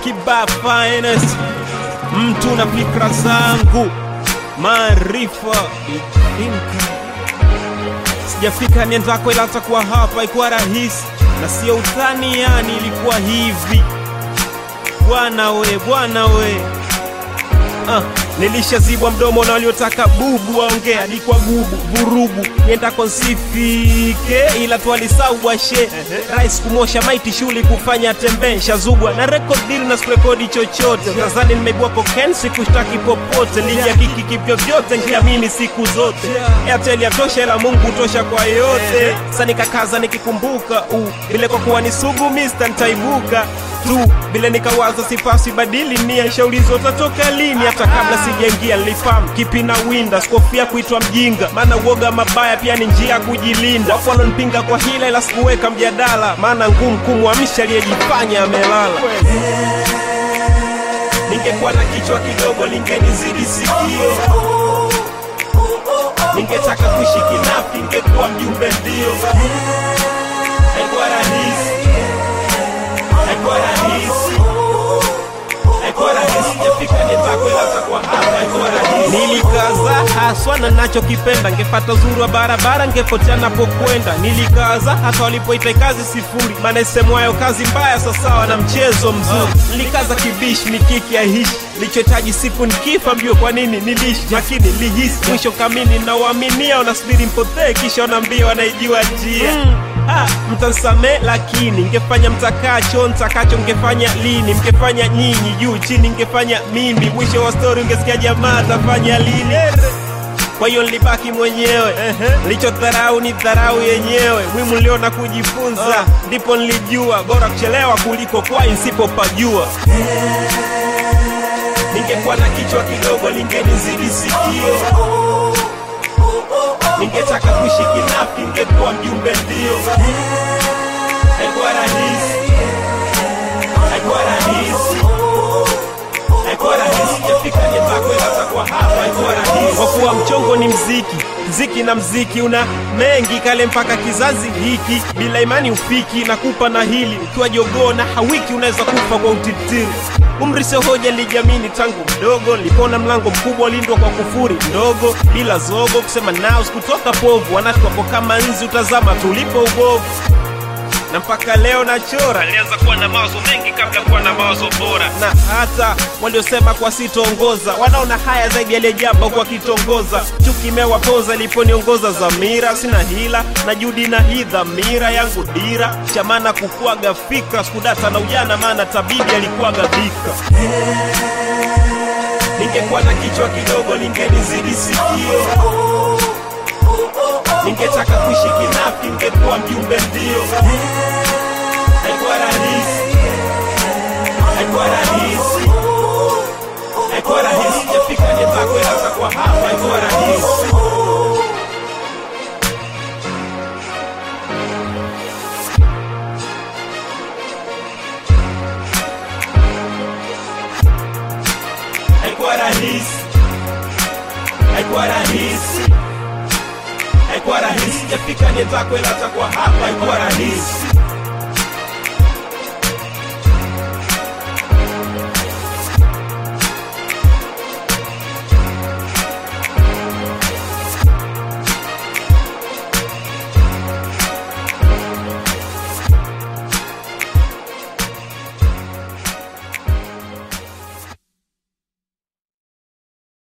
Kiba finest, mtu na fikra zangu, maarifa sijafika niendako, ila takuwa hapa, ikuwa rahisi na sio utani, yani ilikuwa hivi bwana we, bwana we uh, nilishazibwa mdomo na waliotaka bubu waongea hadi kwa gubu vurugu niendako nsifike, ila twalisau bwashe rais kumosha maiti shuli kufanya tembee shazugwa na record deal na sikurekodi chochote Tanzania nimeibua koken sikushtaki popote lija kiki kivyovyote nkiamini siku zote Airtel yatosha ila Mungu tosha kwa yote sasa nikakaza nikikumbuka uh, vile kwa kuwa ni sugu Mr. ntaibuka tu vile nikawaza sipasi badili nia shaulizo utatoka lini hata kabla sijaingia nilifahamu kipi na winda sikofia kuitwa mjinga maana uoga mabaya pia ni njia ya kujilinda wapo walonipinga kwa hila ila sikuweka mjadala maana ngumu kumwamsha aliyejifanya amelala ningekuwa na kichwa kidogo lingenizidi sikio ningetaka kuishi kinafi ningekuwa mjumbe ndio haikuwa rahisi haikuwa rahisi haikuwa rahisi jafika nitako ila takuwa hapa haikuwa rahisi nilikaza haswa na nachokipenda ngepata uzuri wa barabara ngepotea napokwenda nilikaza hata walipoita kazi sifuri maana isemwayo kazi mbaya sasawa na mchezo mzuri nilikaza kibishi mikiki ya hishi lichohitaji siku nikifa mbio kwa nini nilishi lakini lihisi mwisho kamini nawaaminia wanasubiri mpotee kisha wanaambia wanaijua njia mm. Ah, mtansame lakini ngefanya mtakacho ntakacho ngefanya lini mngefanya nyinyi juu chini ngefanya mimi mwisho wa stori ungesikia jamaa atafanya lini kwa hiyo nilibaki mwenyewe nilichodharau ni dharau yenyewe mwimu niliona kujifunza ndipo nilijua bora kuchelewa kuliko kwai nsipopajua ningekuwa na kichwa kidogo lingenizidi sikio ningetaka kuishi kinafi ningekuwa mjumbe ndio haikuwa rahisi haikuwa rahisi haikuwa rahisi jafika nyembako ila takuwa hapa haikuwa rahisi kwa kuwa mchongo ni mziki mziki na mziki una mengi kale mpaka kizazi hiki bila imani ufiki na kupa na hili ukiwa jogoo na hawiki unaweza kufa kwa utitiri umri sio hoja nilijamini tangu mdogo nilipona mlango mkubwa lindwa kwa kufuri ndogo bila zogo kusema nao sikutoka povu wanatu wapo kama nzi utazama tulipo ubovu na mpaka leo nachora nilianza kuwa na mawazo mengi kabla kuwa na mawazo bora na hata waliosema kwa sitoongoza wanaona haya zaidi yaliyejamba kwa kitongoza chuki imewapoza iliponiongoza zamira sina hila na judi na hii dhamira yangu dira chamana kukuaga fikra sikudata na ujana maana tabibi alikuwaga dhika ningekuwa na kichwa kidogo lingenizidi sikio ningetaka kuishi kinafi ningekuwa mjumbe ndio haikuwa rahisi haikuwa rahisi haikuwa rahisi jafika nyembako ila takuwa hapa haikuwa rahisi haikuwa rahisi haikuwa rahisi haikuwa rahisi jafika nyembako ila takuwa hapa haikuwa rahisi